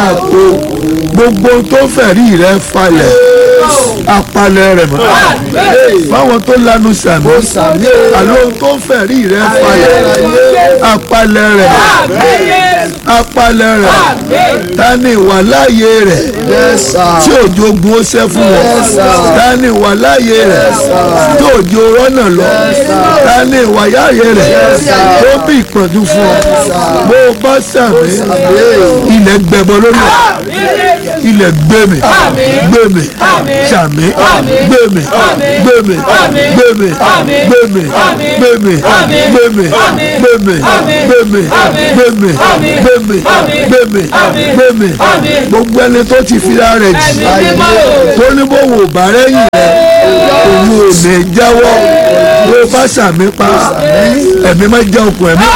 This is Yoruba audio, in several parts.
àgbo gbogbo tó fẹ̀rí rẹ falẹ̀ apalẹ̀ rẹ̀ mọ́ báwọn tó lanu sàmì àlọ́ tó fẹ̀rí rẹ falẹ̀ apalẹ̀ rẹ̀ mọ́ apalẹ̀ rẹ̀ ta ni ìwà láàyè rẹ̀ tí òjò ogun ó ṣẹ́ fún wọn ta ni ìwà láàyè rẹ̀ tí òjò rọ́nà lọ ta ni ìwà láàyè rẹ̀ tó bí ìpọ́njú fún ọ bó o bá sàmì ilẹ̀ gbẹbọ lórí ẹ̀ ilẹ̀ gbẹmí gbẹmí sàmì gbẹmí gbẹmí gbẹmí gbẹmí gbẹmí gbẹmí gbẹmí gbẹmí gbẹmí gbẹmí gbẹmí gbẹmí gbogbo ẹni tó ti fi ara rẹ̀ jì tó ní bó wò bá rẹ́yìn rẹ̀ òun ò ní jáwọ́ bó bá sàmì pa ẹ̀mí má jẹ́ okùn ẹ̀mí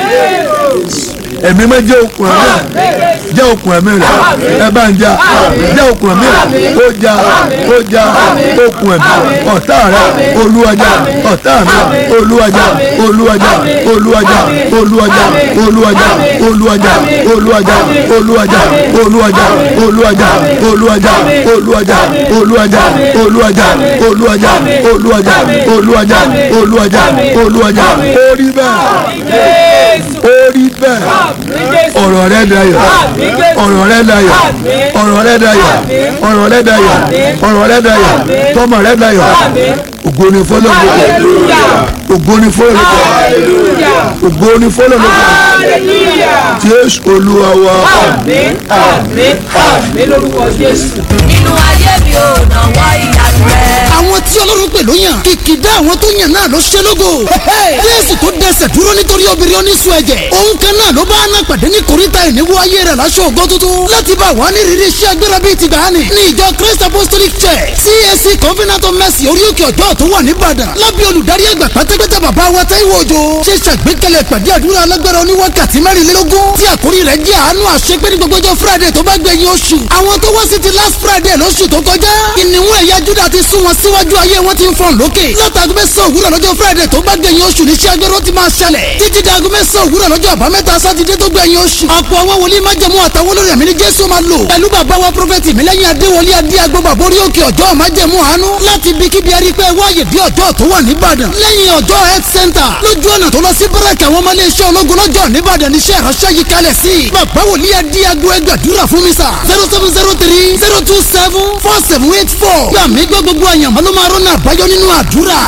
ẹ̀mí má jẹ́ okùn ẹ̀mí jẹ́ okùn ẹ̀mí rẹ̀ ẹ bá ń já jẹ́ okùn ẹ̀mí rẹ̀ ó já ó já okùn ẹ̀mí ọ̀tá rẹ̀ olúwàjà ọ̀tá mi olúwàjà olúwàjà olúwàjà olúwàjà olúwàjà olúwàjà olúwàjà olúwàjà olúwàjà olúwàjà olúwàjà olúwàjà olúwàjà olúwàjà olúwàjà olúwàjà olúwàjà olúwàjà olúwàjà orí bẹ́ẹ̀ orí bẹ́ẹ̀ ọ̀rọ̀ rẹ dayọ̀ ọ̀rọ̀ rẹ dayọ̀ ọ̀rọ̀ rẹ dayọ̀ ọ̀rọ̀ rẹ dayọ̀ ọ̀rọ̀ rẹ dayọ̀ tọmọ rẹ dayọ̀ ògo ni fọlọ́ lókè ògo ni fọlọ́ lókè ògo ni fọlọ́ lókè jésù olúwa wa. àmín àmín àmín lórúkọ jésù. nínú ayé mi ò náwó ìyanu rẹ. àwọn tí ọlọ́run pè ló yàn kìkìdá àwọn tó yàn náà ló ṣe lógo jésù tó dẹsẹ̀ dúró nítorí obìnrin oníṣu ẹ̀jẹ̀ òun kan náà ló bá náà pàdé ní koríta ìníwó ayé rẹ̀ láṣọ ògo tuntun láti bá wà ní rírí iṣẹ́ agbára bíi ti gbàánì ní ìjọ christ apostolic church cac covenant of mercy orí òkè ọjọ́ tó wà nìbàdàn lábẹ́ olùdarí àgbà pátápátá bàbá wa táíwò òjò ṣe ṣàgbékalẹ̀ pàdé àdúrà alágbára oníwákàtí mẹ́rìnlélógún tí àkórí rẹ̀ jẹ́ àánú àṣepé ní gbogbo ọjọ́ friday tó bá gbẹ̀yìn oṣù àwọn tó wá sí ti last friday lóṣù tó kọjá ìníwó ẹ̀yà júdà ti sún wọn síwájú ayé wọn ti ń fọ̀n lókè látàgùn mẹ́sàn òwúrọ̀ lọ́jọ́ friday tó bá gbẹ̀yìn oṣù ní iṣẹ́ agbẹ́rọ́ ti máa ṣẹlẹ̀ títí dàgùn mẹ́sàn òwúrọ̀ lọ́jọ́ àbámẹ́ta sátidé tó gbẹ̀yìn oṣù ọ̀pọ̀ àwọn wòlíì májẹ̀mú àtàwọn olórí ẹ̀mí ní jésù máa lò pẹ̀lú bàbá wa prọfẹ̀tì mílẹ́yìn adéwọlé adéagbó bàbá orí òkè ọjọ́ májẹ̀mú àánú láti ibi kíbi ẹ̀rí pé wáyé dé ọjọ́ tó wà níbàdàn lẹ́yìn ọjọ́ health center lójú ọ̀nà tó lọ sí báràkì àwọn ọmọ iléeṣẹ́ ológun lọ́jọ́ níbàdàn níṣẹ́ ìránṣẹ́ yìí kalẹ̀ sí bàbá wòlíì adéagbó ẹgbàdúrà fún mi sà zero seven zero three zero two seven four seven eight four gbàmí gbọ́ gbogbo àyànmọ́ ló máa rọ́nà àbáyọ nínú àdúrà.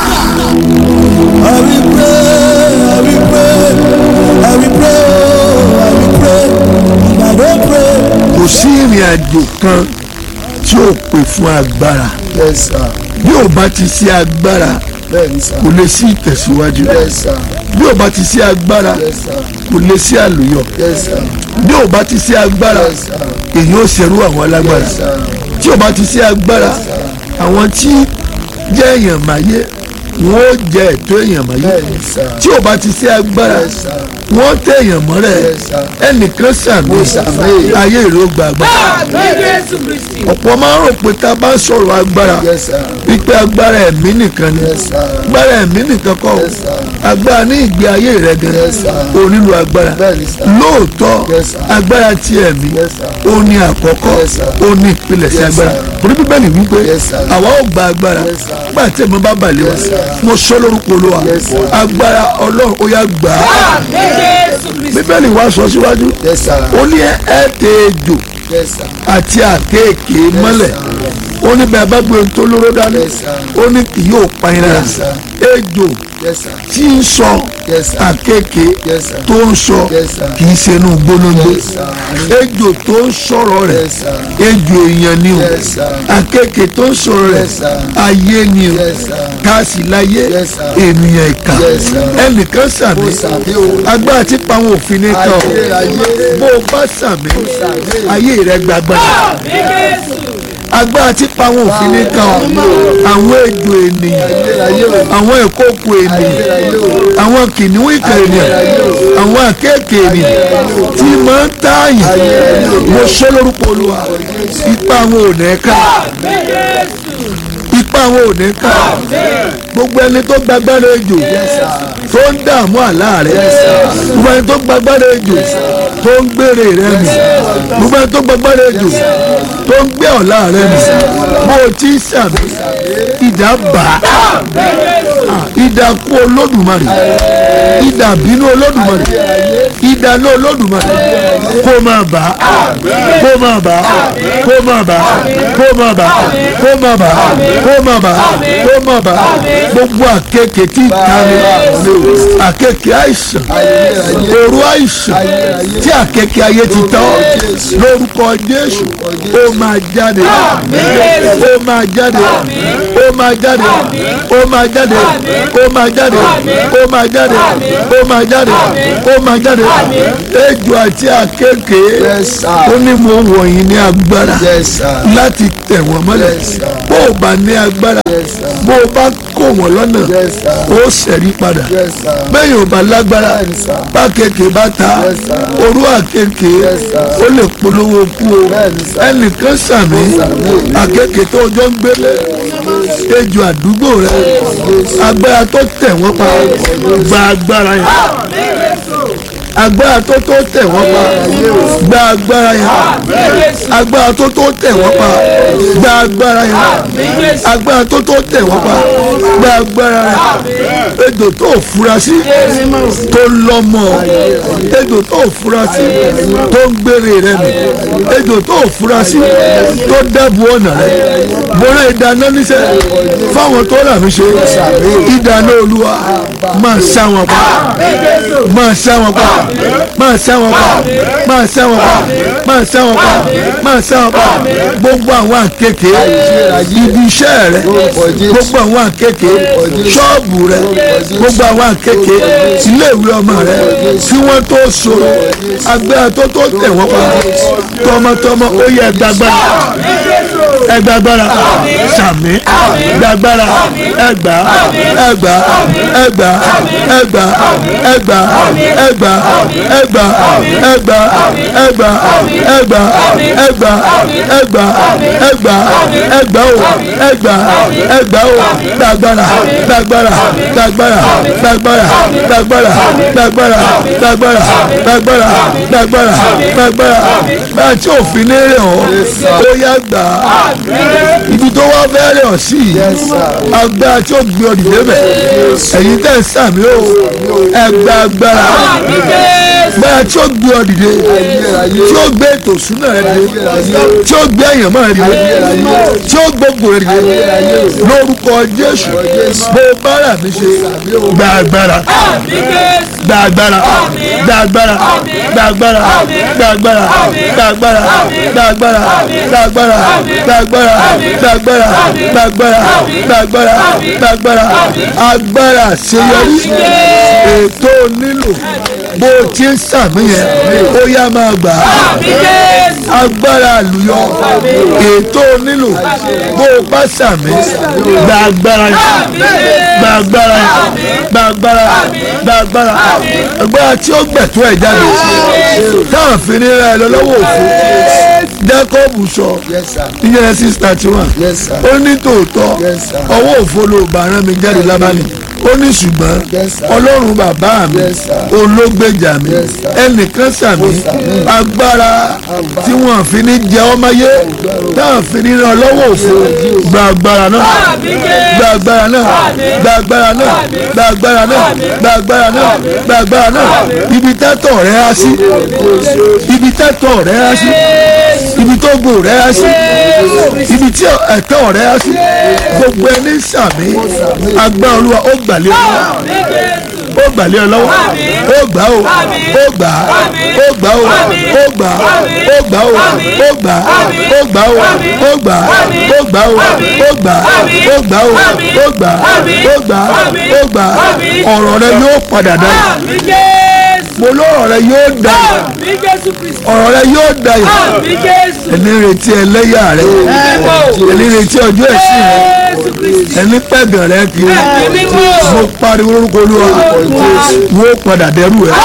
I will pray, I will pray, I will pray, I will pray. If I don't pray, kò sí ìrìn àjò kan tí ó pè fún agbára yes sir, bí ò bá ti sí agbára bẹ́ẹ̀ni sir, kò lè sí ìtẹ̀síwájú yes sir, bí ò bá ti sí agbára yes sir, kò lè sí àlùyọ yes sir, bí ò bá ti sí agbára yes sir, èyí ó ṣerú àwọn alágbára yes sir, tí ò bá ti sí agbára àwọn tí jẹ́ èèyàn máyé wọ́n ó jẹ ẹ̀tọ́ èèyàn máyé bẹ́ẹ̀ni sir, tí ò bá ti sí agbára yes sir, wọ́n tẹ èèyàn mọ́rẹ̀ Yes, sir. ẹnìkan sàmì Mo sàmì. ayé ìró gbàgbà àmín jésù kristi. ọ̀pọ̀ máa ń rò pé tá a bá sọ̀rọ̀ agbára yes sir, wípé agbára ẹ̀mí nìkan ni yes sir, agbára ẹ̀mí nìkan kọ́ o Yes, sir. agbára ní ìgbé ayé rẹ gan Yes, sir. o nílò agbára Bẹ́ẹ̀ni, sir. lóòótọ́ Yes, sir. agbára ti ẹ̀mí Yes, sir. ó ní àkọ́kọ́ Yes, sir. ó ní ìpilẹ̀ṣẹ̀ Yes, agbára sir. torí bíbélì wípé Yes, sir. àwa ò gba agbára Yes, sir. nígbà tí ẹ̀mí bá balẹ̀ wá Yes, sir. mo sọ lórúkọ Olúwa Yes, sir. agbára ọlọ́run ó yá gbà á àmín jésù kristi. bíbélì wá sọ síwájú yes sir, ó ní ẹ tẹ ejò yes sir, àti àkéèké mọ́lẹ̀ ó ní bẹ́ẹ̀ bá gbé ohun tó lóró dání Yes, sir. ó ní kì yóò pa yín lára Yes, sir. ejò yes sir, tí ń sọ Yes, sir. àkéèké Yes, sir. tó ń sọ Yes, sir. kì í ṣe inú gbólóńgbé Yes, sir. ejò tó ń sọ̀rọ̀ rẹ̀ Yes, sir. ejò èèyàn ni o Yes, sir. àkéèké tó ń sọ̀rọ̀ rẹ̀ Yes, sir. ayé ni o Yes, sir. káàsì láyé Yes, sir. ènìyàn ìkà Yes, sir. ẹnìkan sàmì Mo sàmì o. agbára tí pa àwọn òfin ní kan Ayé, ayé. bó o bá sàmì sàmì. ayé rẹ gbàgbára àmín jésù. agbára tí pa àwọn òfin ní kan àwọn ejò ènìyàn ayé o. àwọn ìkókò ènìyàn àwọn kìnìún ìkà ènìyàn àwọn àkéèké ènìyàn tí máa ń tààyàn mo ṣe lórúkọ olúwa ipa àwọn ò ní ká àmín jésù. ipa wọn ò ní ká gbogbo ẹni tó gbàgbára ejò tó ń dààmú àlá rẹ gbogbo ẹni tó gbàgbára ejò tó ń gbére rẹ mi gbogbo ẹni tó gbàgbára ejò tó ń gbé ọ̀la rẹ mi bó o ti sàmì ìdá bá ìdá kú olódùmarè ìdá bínú olódùmarè ìdá náà olódùmarè kó máa bá kó máa bá kó máa bá kó máa bá kó máa bá kó máa bá kó máa bá gbogbo àkekèé tí ìtàní àkekèé àìsàn òru àìsàn tí àkekèé ayé ti tán lórúkọ Jésù ó máa jáde ó máa jáde ó máa jáde ó máa jáde ó máa jáde ó máa jáde ó máa jáde ó máa jáde ejò àti àkekèé ó ní mo wọ̀nyí ní agbára láti tẹ̀ wọ́n mọ́lẹ̀ bó o bá ní agbára bó o bá kó wọ́n lọ́nà ó ṣẹ̀rí padà bẹ́ẹ̀ yóò bá lágbára bá kéèké bá ta orú àkéèké ó lè polówó kú o ẹnìkan sàmì àkéèké tó jọ ń gbélé ejò àdúgbò rẹ agbára tó tẹ̀ wọ́n pa gba agbára yẹn agbára tó tó tẹ̀ wọ́n pa gba agbára yẹn agbára tó tó tẹ̀ wọ́n pa gba agbára yẹn agbára tó tó tẹ̀ wọ́n pa gba agbára yẹn ejò tó fura sí tó lọ́mọ ejò tó fura sí tó ń gbére rẹ mi ejò tó fura sí tó dábò ọ̀nà rẹ bọ́lá ìdáná níṣẹ́ fáwọn tó rà mí ṣe ìdáná olúwa máa ṣá wọn pa máa ṣá wọn pa máa ṣá wọn pa máa ṣá wọn pa máa ṣá wọn pa máa ṣá wọn pa gbogbo àwọn àkekè ibi iṣẹ́ rẹ gbogbo àwọn àkekè ṣọ́ọ̀bù rẹ gbogbo àwọn àkekè iléèwé ọmọ rẹ tí wọ́n tó sọ̀rọ̀ agbára tó tó tẹ̀ wọ́n pa tọmọtọmọ ó yẹ gbàgbára ẹgbàgbára sàmì gbàgbára ẹgbà ẹgbà ẹgbà ẹgbà ẹgbà ẹgbà ẹgbà ẹgbà ẹgbà ẹgbà ẹgbà ẹgbà ẹgbà ẹgbà o ẹgbà ẹgbà o gbàgbára gbàgbára gbàgbára gbàgbára gbàgbára gbàgbára gbàgbára gbàgbára gbàgbára gbàgbára báyìí tí òfin ní rẹ̀ ọ́ ó yá gbà á ibi tó wá fẹ́rẹ̀ ọ̀ sí agbára tí ó gbé ọ dìde bẹ̀ ẹ̀yin tẹ̀ ń sàmì ó ẹgbẹ́ agbára agbára tí ó gbé ọ dìde tí ó gbé ètò ìṣúná rẹ dìde tí ó gbé ẹ̀yàn mọ́ rẹ dìde tí ó gbógun rẹ dìde lórúkọ Jésù bó bá rà mí ṣe gba agbára gba agbára gba agbára gba agbára gba agbára gba agbára gba agbára gba agbára gba agbára gba agbára gba agbára gba agbára gba agbára agbára àṣeyọrí ètò nílò bó o ti ń sàmì yẹn ó yá máa gbà á agbára àlùyọ ètò nílò bó o bá sàmì gba agbára yẹn gba agbára yẹn gba agbára gba agbára agbára tí ó gbẹ̀tọ́ ẹ̀ jáde táwọn fi ní ra ẹ lọ lọ́wọ́ òfin Jákọ́bù sọ ní Genesis thirty one ó ní tòótọ́ ọwọ́ òfo ló bá rán mi jáde lábàlì ó ní ṣùgbọ́n ọlọ́run bàbá mi ológbèjà mi ẹnìkan sàmì agbára tí wọ́n fi ní jẹ ọmọye táwọn fi ní ràn lọ́wọ́ òfo gba agbára náà gba agbára náà gba agbára náà gba agbára náà gba agbára náà gba agbára náà ibi tẹ́tọ̀ rẹ̀ á sí ibi tẹ́tọ̀ rẹ̀ á sí ibi tó gbò rẹ̀ á sí ibi tí ẹ̀tọ́ rẹ̀ á sí gbogbo ẹni sàmì agbára olúwa ó gbàlẹ́ olúwa ó gbàlẹ́ ọ lọ́wọ́ ó gbà ó ó gbà ó gbà ó ó gbà ó gbà ó ó gbà ó gbà ó ó gbà ó gbà ó ó gbà ó gbà ó ó gbà ó gbà ó gbà ọ̀rọ̀ rẹ yóò padà dá mo lọ́rọ̀ rẹ yóò dá ọ̀rọ̀ rẹ yóò dá yìí ẹni retí ẹlẹ́yà rẹ ẹni retí ọjọ́ ẹ̀sìn rẹ ẹni pẹ̀gàn rẹ kiri mo pariwo lórúkọ olúwa wo padà dẹrù rẹ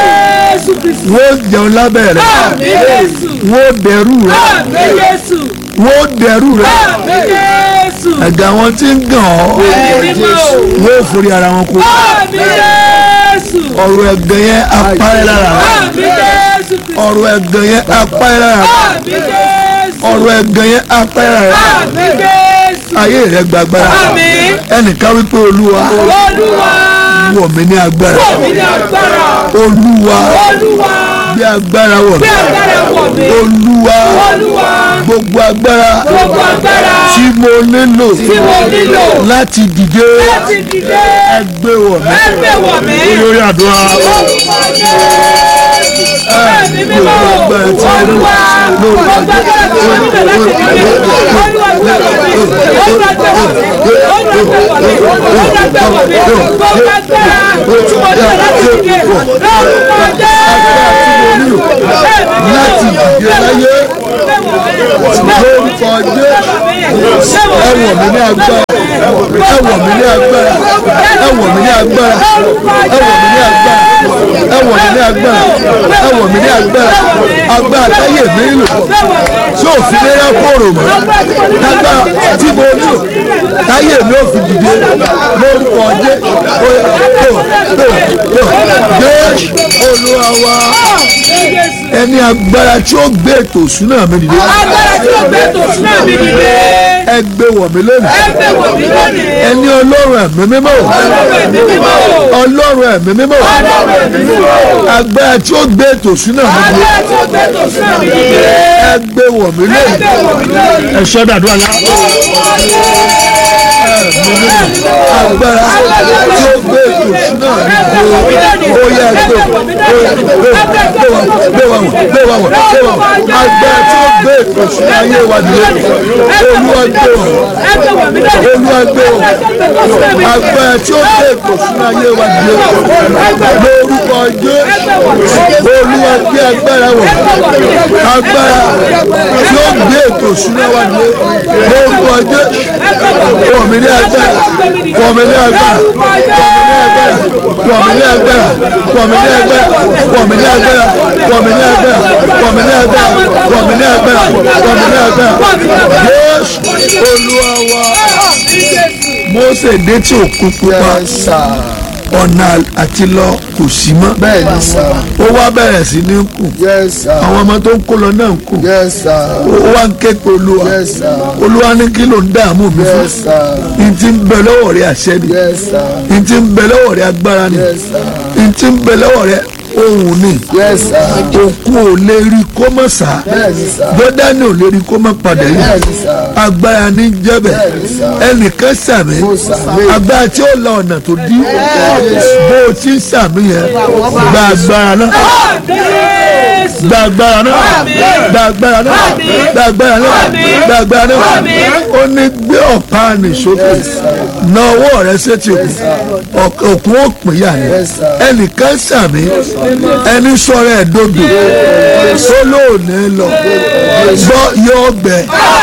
wo jẹun lábẹ́ rẹ wo dẹrù rẹ wọ́n dẹrù rẹ Àmín Jésù. ẹ̀gà wọn tí ń gàn ọ́ Ẹ̀mí mímọ́ o. wọ́n ò forí ara wọn kó Àmín Jésù. ọ̀rọ̀ ẹ̀gàn yẹn apárẹ́ lára rẹ Àmín Jésù. ọ̀rọ̀ ẹ̀gàn yẹn apárẹ́ lára rẹ Àmín Jésù. ọ̀rọ̀ ẹ̀gàn yẹn apárẹ́ lára rẹ Àmín Jésù. ayé rẹ gbàgbára Àmín. ẹnìkan wípé olúwa Olúwa. wọ̀ mí ní agbára Wọ̀ mí ní agbára. olúwa Olúwa. bí agbára wọ̀ mí Bí agbára wọ̀ mí. olúwa Olúwa. gbogbo agbára Gbogbo agbára tí mo nílò tí mo nílò láti dìde láti dìde. ẹgbẹ́ wọ̀ mí Ẹgbẹ́ wọ̀ mí. lórí àdúrà Orúkọ Jésù. Ẹ̀mí mímọ́ o. agbára tí mo nílò Olúwa. Gbogbo agbára tí mo nílò láti dìde. Olúwa gbé wọ̀ mí. Olúwa gbé wọ̀ mí. Olúwa gbé wọ̀ mí. Olúwa gbé wọ̀ mí. Gbogbo agbára tí mo nílò láti dìde. Lórúkọ Jésù. láti dìde láyé lórúkọ jésù ẹwọ̀ mí ní agbára ẹwọ̀ mí ní agbára ẹwọ̀ mí ní agbára ẹwọ̀ mí ní agbára ẹwọ̀ mí ní agbára ẹwọ̀ mí ní agbára agbára táyé mi lò tí ò fi léra kóró mọ́ agbára tí mo lò táyé mi ò fi dìde lórúkọ jésù jésù olúwa wa ẹni agbára tí ó gbé ètò ìṣúná mi dìde Agbára tí ó gbé tòṣù náà mi dìde. ẹ gbé wọ̀ mí lónìí Ẹgbẹ́ wọ̀ mí lónìí. ẹni ọlọ́run ẹ̀mí mímọ́ Ẹ̀mí mímọ́ o. ọlọ́run ẹ̀mí mímọ́ agbára tí ó gbé ètò ìṣúná mi dìde Agbára tí ó gbé tòṣù náà mi dìde. ẹ gbé wọ̀ mí lónìí Ẹgbẹ́ wọ̀ mí lónìí. ẹ sọ dàdúrà lá agbára tí ó gbé ètò ìṣúná mi dìde ó yẹ gbé gbé wọ̀ gbé wọ̀ gbé wọ̀ gbé wọ̀ agbára tí ó gbé ètò ìṣúná ayé wa dìde olúwa gbé wọ̀ Ẹgbẹ́ wọ̀ mí lónìí. olúwa gbé wọ̀ agbára tí ó gbé ètò ìṣúná ayé wa dìde lórúkọ jésù olúwa gbé agbára wọ̀ agbára tí ó gbé ètò ìṣúná wa dìde lórúkọ jésù wọ̀ mí ní agbára wọ̀ mí ní agbára wọ̀ mí ní agbára wọ̀ mí ní agbára wọ̀ mí ní agbára wọ̀ mí ní agbára wọ̀ mí ní agbára wọ̀ mí ní agbára wọ̀ mí ní agbára jésù olúwa wa mose dé tí òkun pupa ọ̀nà àti lọ kò sí mọ́ bẹ́ẹ̀ ni sà ó wá bẹ̀rẹ̀ sí ní kù yes sà àwọn ọmọ tó ń kó lọ náà ń kù yes sà ó wá ń ké pe olúwa yes sà olúwa ní kí ló ń dààmú mi fún yes sà ní ti ń bẹ lọ́wọ́ rẹ àṣẹ ni yes sà ní ti ń bẹ lọ́wọ́ rẹ agbára ni yes sà ní ti ń bẹ lọ́wọ́ rẹ ohun ni yes sà òkú ò lè rí kó mọ̀ sá bẹ́ẹ̀ ni sà jọ́dánì ò lè rí kó mọ̀ padà bẹ́ẹ̀ yìí ni sà agbára ní jẹ́bẹ̀ Bẹ́ẹ̀ni sà. ẹnìkan sàmì Mo sàmì. agbára tí ó la ọ̀nà tó dí bó o ti ń sàmì yẹn gba agbára náà Jésù. gba agbára náà gba agbára náà gba agbára náà gba agbára náà ó ní gbé ọ̀pá nì sókè na ọwọ́ rẹ sétí òkun òkun ó pín yà ni Yes, sir. ẹnìkan sàmì ẹni sọ̀rọ̀ ẹ̀ dòdò tó lóòní lọ gbọ́ yóò gbẹ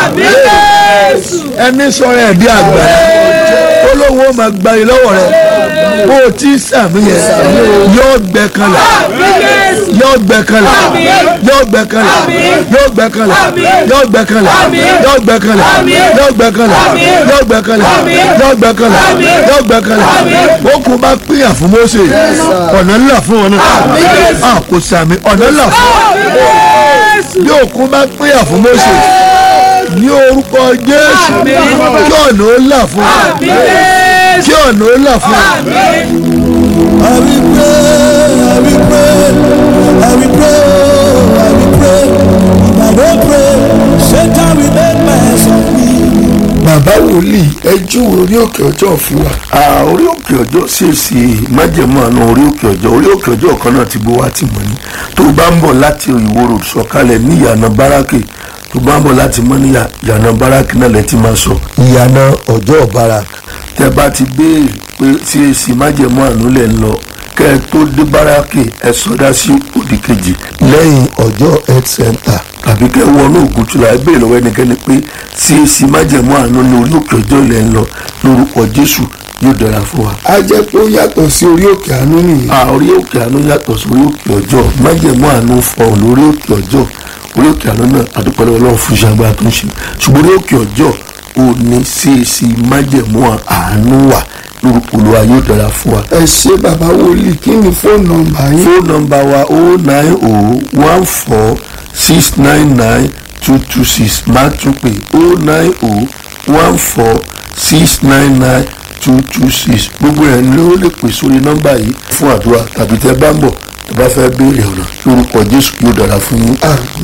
Jésù. ẹni sọ̀rọ̀ ẹ̀ di àgbà ó lówó máa gba yìí lọ́wọ́ rẹ bó o ti sàmì yẹn yóò gbẹ kanlẹ̀ Jésù. yóò gbẹ kanlẹ̀ yóò gbẹ kanlẹ̀ yóò gbẹ kanlẹ̀ yóò gbẹ kanlẹ̀ yóò gbẹ kanlẹ̀ yóò gbẹ kanlẹ̀ yóò gbẹ kanlẹ̀ yóò gbẹ kanlẹ̀ yóò gbẹ kanlẹ̀ ó kú bá pínyà fún Mósè ọ̀nà ńlá fún wọn náà a kò sàmì ọ̀nà ńlá fún wọn bí òkú bá pínyà fún Mósè ní orúkọ Jésù kí ọ̀nà ó là fún wọn kí ọ̀nà ó là fún wọn. I will pray, I will pray, I will pray, oh, I will pray. If I don't pray, Satan will make mess of me. bàbá wòlíì ẹ júwe orí òkè ọjọ́ fún wa. Ah, orí òkè ọjọ́ ṣèṣì májẹ̀mú àná orí òkè ọjọ́ orí òkè ọjọ́ kan náà ti bó wá tì mọ́ ni tó o bá ń bọ̀ láti ìwó road sọ̀kalẹ̀ ní ìyànà báràkì tó o bá ń bọ̀ láti mọ́ ní ìyànà báràkì náà lẹ́ ti máa sọ. ìyànà ọjọ́ barak tẹ́ bá ti béèrè pé ṣèṣì májẹ̀mú àná lẹ̀ ń lọ kẹ́ ẹ tó dé báràkì ẹ sọdá sí òdì kejì lẹ́yìn ọjọ́ health center tàbí kẹ́ wọnú ògùntúlà ẹ béèrè lọ́wọ́ ẹnikẹ́ni pé ṣèṣì májẹ̀mú àná ní orí òkè ọjọ́ lẹ̀ ń lọ lórúkọ Jésù yóò dára fún wa. a jẹ́ pé ó yàtọ̀ sí orí òkè àánú nìyí. a orí òkè àánú yàtọ̀ sórí òkè ọjọ́ májẹ̀mú àánú fọhùn lórí òkè ọjọ́ orí òkè àná náà àdúpẹ́ lọ́wọ́ Ọlọ́run fún iṣẹ́ agbára tó ń ṣe ṣùgbọ́n orí òkè ọjọ́ ò ní CAC májẹ̀mú àánú wà lórúkọ Olúwa yóò dára fún wa ẹ ṣe bàbá wòlíì kí ni fóònù nọ́mbà yín. fóònù nọ́mbà wa o nine o one four six nine nine two two six máa tún pé o nine o one four six nine nine two two six gbogbo ẹ̀ ló lè pè sórí nọ́mbà yìí fún àdúrà tàbí tẹ́ bá ń bọ̀ tẹ́ bá fẹ́ béèrè ọ̀nà lórúkọ Jésù yóò dára fún yín.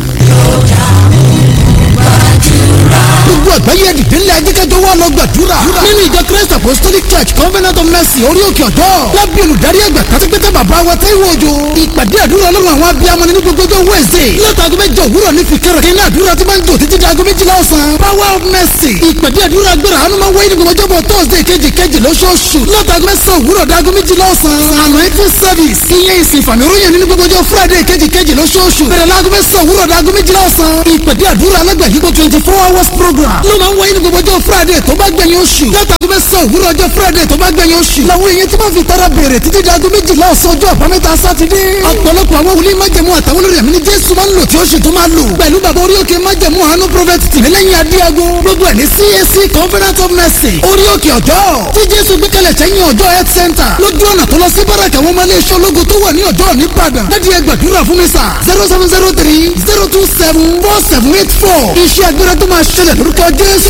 gbogbo àgbáyé dìde ńlẹ̀ ajẹ́kẹ́jọ́ wà lọ gbàdúrà nínú ìjọ christ apostolic church covenant of mercy orí òkè ọ̀dọ́ lábẹ́ olùdarí àgbà pátápátá bàbá wa Táíwò Òjó ìpàdé àdúrà ọlọ́run àwọn abiyamọ nínú gbogbo ọjọ́ wednesday látàgọ mẹ́jọ òwúrọ̀ ní fìkẹ́rọ̀ kí ní àdúrà tí máa ń jò títí di aago méjìlá ọ̀sán power of mercy ìpàdé àdúrà agbára àánú máa ń wáyé ní gbogbo ọjọ́bọ̀ thursday kejì kejì lóṣooṣù látàgọ mẹ́sàn òwúrọ̀ dáago méjìlá ọ̀sán anointing service ìyẹn ìsìn ìfàmì oróyìn nínú gbogbo ọjọ́ friday kejì kejì lóṣooṣù bẹ̀rẹ̀ láago mẹ́sàn òwúrọ̀ dáago méjìlá ọ̀sán ìpàdé àdúrà alágbàyípo twenty four hours program ló máa ń wáyé ní gbogbo ọjọ́ friday tó bá gbẹ̀yìn oṣù látàgọ́ mẹ́sàn-án òwúrọ̀ ọjọ́ friday tó bá gbẹ̀yìn oṣù làwọn èèyàn tí wọ́n fi tara bèrè títí di aago méjìlá ọ̀sán ọjọ́ àbámẹ́ta sátidé ọ̀pọ̀lọpọ̀ àwọn wòlíì májẹ̀mú àtàwọn olórí ẹ̀mí ní jésù máa ń lò tí ó sì tún máa lò pẹ̀lú bàbá orí òkè májẹ̀mú àánú prophet tìmílẹ́yìn adéago gbogbo ẹ̀ ní cac covenant of mercy orí òkè ọ̀dọ́ tí jésù gbé kalẹ̀ sẹ́yìn ọjọ́ health center lójú ọ̀nà tó lọ sí báràkà wọn máa lé iṣẹ́ ológun tó wà ní ọjọ́ nìbàdàn láti ẹ gbàdúrà fún mi sà zero seven zero three zero two seven four seven eight four iṣẹ́ agbára tó máa ṣẹlẹ̀ lórúkọ jésù